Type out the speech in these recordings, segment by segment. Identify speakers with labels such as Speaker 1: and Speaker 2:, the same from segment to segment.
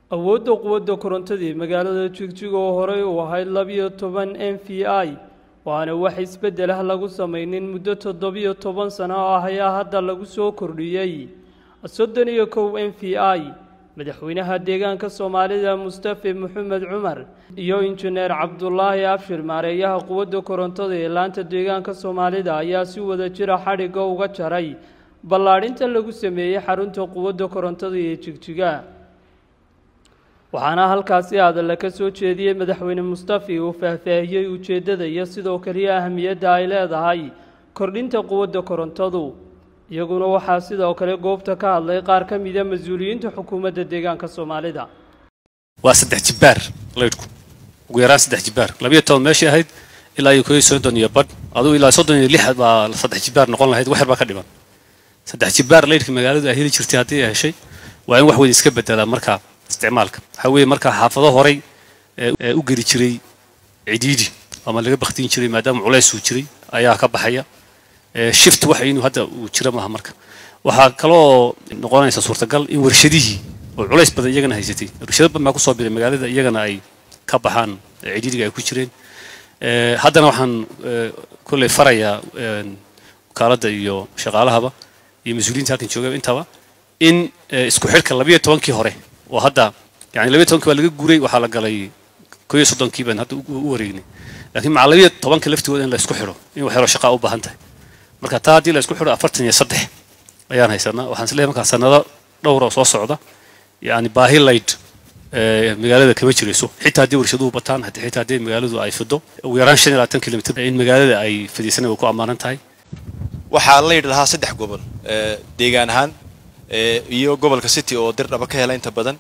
Speaker 1: awoodda quwadda korontadii magaalada jigjiga oo horey u ahayd labiyo toban m v i waana wax isbeddel ah lagu samaynin muddo toddobiyo toban sano oo ah ayaa hadda lagu soo kordhiyey soddon iyo kow m v i madaxweynaha deegaanka soomaalida mustafe maxamed cumar iyo injineer cabdulaahi abshir maareeyaha quwadda korontada ee laanta deegaanka soomaalida ayaa si wada jira xadhigga uga jaray ballaadhinta lagu sameeyey xarunta quwadda korontada ee jigjiga waxaana halkaasi hadalla ka soo jeediyey madaxweyne mustafi uu faahfaahiyey ujeeddada iyo sidoo kaliya ahamiyadda ay leedahay kordhinta quwadda korontadu iyaguna waxaa sidoo kale goobta ka hadlay qaar ka mida mas-uuliyiinta xukuumadda deegaanka soomaalida
Speaker 2: waa saddex jibbaar laydhku ugu yaraan saddex jibbaar labiyo toban meeshii ahayd ilaa iyo koyo soddon iyo badh adugu ilaa soddon iyo lix baa saddex jibbaar noqon lahayd wax yar baa ka dhiman saddex jibbaar laydhka magaaladu ay heli jirtay haddii ay heshay waa in wax weyn iska bedelaa markaa isticmaalka waxaa weeye markaa xaafado horay ee u geli jiray cidiidi ama laga baktiin jiray maadaama culays uu jiray ayaa ka baxaya shift waxa inuu hadda uu jira maaha marka waxaa kaloo noqonaysa suurtagal in warshadihii oo culays badan iyagana haysatay warshado badan baa kusoo biray magaalada iyagana ay ka baxaan cidiidiga ay ku jireen haddana waxaan kolley farayaa wakaaladda iyo shaqaalahaba iyo mas-uuliyiinta halkan jooga intaba in isku xidhka labiyo tobankii hore oo hadda yani labiyo tobankii baa laga guuray waxaa la galay koyo soddonkii baan hadda u wareegnay laakiin maca labiyo tobanka laftigooda in la isku xidho in wax yaro shaqaa u baahan tahay marka taa haddii la isku xidho afartan iyo saddex ayaan haysanaa waxaan isleeyahay markaa sanado dhowra oo soo socda yani baahi layd magaalada kama jirayso xitaa haddii warshaduhu bataan xitaa haddii magaaladu ay fido ugu yaraan shan iyo labaatan kilomitr in magaalada ay fadhiisanay way ku ammaanan tahay
Speaker 3: waxaa laydh lahaa saddex gobol deegaan ahaan iyo gobolka city oo dir dhaba ka hela inta badan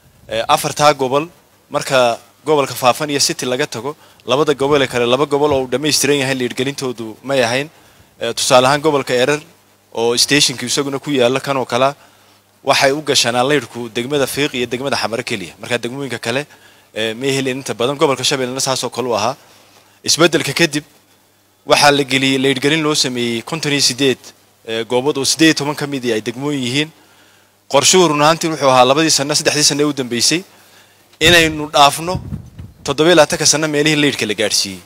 Speaker 3: afartaa gobol marka gobolka faafan iyo city laga tago labada gobol ee kale laba gobol oo uu dhammaystiran yahay liidhgelintoodu may ahayn tusaale ahaan gobolka erer oo stationka isaguna ku yaala kanoo kalea waxay u gashanaa laydhku degmada fiiq iyo degmada xamaro keliya markaa degmooyinka kale may helin inta badan gobolka shabeellena saasoo kale u ahaa isbeddelka kadib waxaa la geliyey laydhgelin loo sameeyey konton iyo sideed goobood oo siddeed iyo toban ka midii ay degmooyin yihiin qorshuhu run ahaantii wuxuu ahaa labadii sano saddexdii sano ee u dambeysay inaynu dhaafno toddobiyo labaatanka sano meelihii laydhka la gaadhsiiyey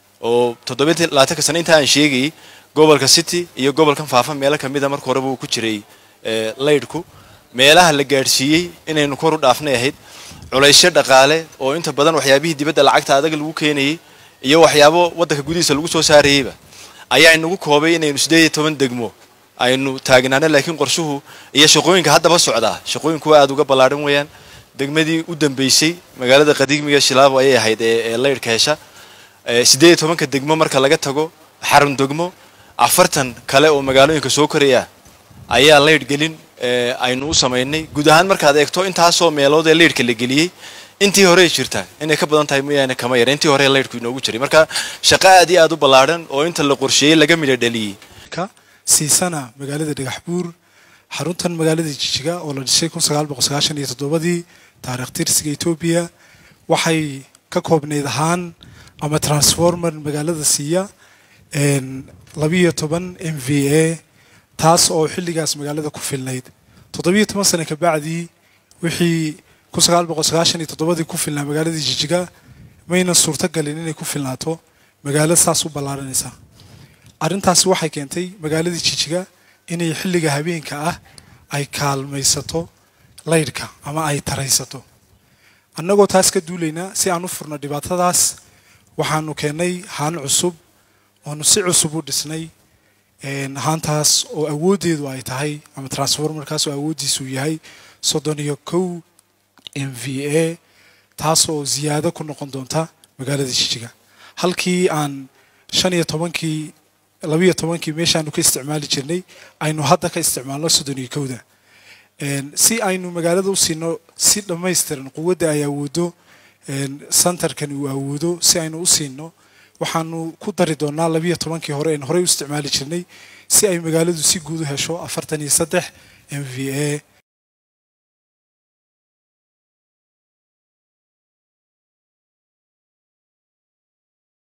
Speaker 3: oo toddobiyo labaatanka sano inta aan sheegayay gobolka city iyo gobolkan faafa meelo ka mida marka horeba uu ku jiray laydhku meelaha la gaadhsiiyey inaynu kor u dhaafnay ahayd culaysyo dhaqaale oo inta badan waxyaabihii dibadda lacagta adag lagu keenayey iyo waxyaabo waddanka gudihiisa lagu soo saarayeyba ayaa inagu koobay inaynu siddeed iyo toban degmo aynu taagnaano laakiin qorshuhu iyo shaqooyinka haddaba socdaa shaqooyinku waa aada uga ballaadhan weeyaan degmadii u dambeysay magaalada qadiimiga shilaabo ayay ahayd ee laydhka hesha siddeed iyo tobanka degmo marka laga tago xarun degmo afartan kale oo magaalooyinka soo koraya ayaa laydh gelin aynu u samaynay guud ahaan markaad eegto intaasoo meelood ee laydhka la geliyey intii hore jirta inay ka badan tahay mooyaane kama yar intii hore laydhku inoogu jiray marka shaqo aad iyo aad u ballaadhan oo inta la qorsheeyey laga midho dhaliyey
Speaker 4: siisana magaalada dhagaxbuur xaruntan magaalada jijiga oo la dhisay kun sagaal boqol sagaashan iyo toddobadii taarikh tirsiga etoobiya waxay ka koobnayd ahaan ama transformer magaalada siiya labiyo toban m v a taas oo xilligaas magaalada ku filnayd toddobiyo toban sane kabacdii wixii kun sagaal boqol sagaashan iyo toddobadii ku filnaa magaalada jijiga maynan suurtogalin inay ku filnaato magaalada saas u ballaaranaysa arrintaasi waxay keentay magaaladii jijiga inay xilliga habeenka ah ay kaalmaysato laydhka ama ay taraysato annagoo taas ka duulaynaa si aan u furno dhibaatadaas waxaanu keennay haan cusub oonu si cusub u dhisnay haantaas oo awooddeedu ay tahay ama transformarkaas oo awooddiisu yahay soddon iyo kow m v a taas oo ziyaado ku noqon doonta magaalada jijiga halkii aan shan iyo tobankii labiyo tobankii meeshaanu ka isticmaali jirnay aynu hadda ka isticmaalno soddon iyo kowda si aynu magaalada u siino si dhammaystiran quwadda ay awoodo centerkani uu awoodo si aynu u siino waxaanu ku dari doonaa labiyo tobankii hore aynu horey u isticmaali jirnay si ay magaaladu si guud u hesho afartan iyo saddex m v a